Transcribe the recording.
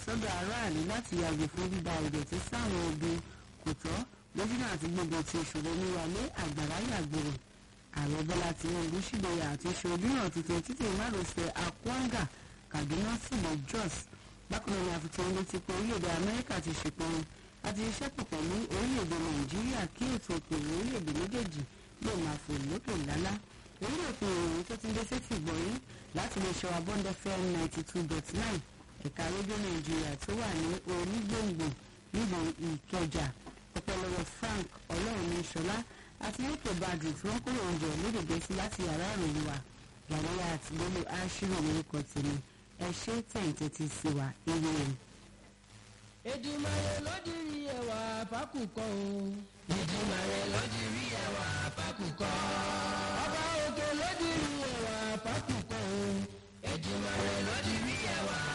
sọ́dọ̀ aráàlú láti yàgò fún bíba ìdọ̀tí sáwọn ibi kò tọ́ lójúnà àti gbogbo ti ìṣòro oníwàlé àgbàrá yàgbòrò ààrẹ bọ́lá tinubu ṣìdẹ̀yà àti ṣojúràn tuntun títí márosẹ̀ akwanga kaduna sílẹ̀ jos bákan náà ni àfitàn létí pé orílẹ̀-èdè amẹ́ríkà ti ṣèpinnu àti iṣẹ́ pọ̀ pẹ̀lú orílẹ̀-èdè nàìjíríà kí ètò òkèèrè orílẹ̀-èdè méjèèjì lè máa fò lókè lálá orílẹ̀ òkè ìròyìn tó ti ń dé sétí ìgbọ̀nyín láti lè ṣọ́ abọ́ndẹ́ fm ninety two dot nine ẹ̀ka rédíò nàìjíríà tó wà ní onígbòǹgbò nílùú ìkẹjà ọpọlọwọ frank ọlọ́runníṣọlá àti ètò badru tí wọ́n kúrò oúnjẹ lédè gẹ̀ẹ́sì láti yàrá ìròyìn wa yàrá àti lólo aṣírò orúkọ tèmi ẹ ṣe tẹ̀ǹtẹ̀ ti sí wa eré rẹ̀. Èdùmàrè ló dirí ẹwà fákùkọ o. Èdùmàrè ló dirí ẹwà fákùkọ. Ọba òkè ló dirí ẹwà fákùkọ o. Èdùmàrè ló dirí ẹwà.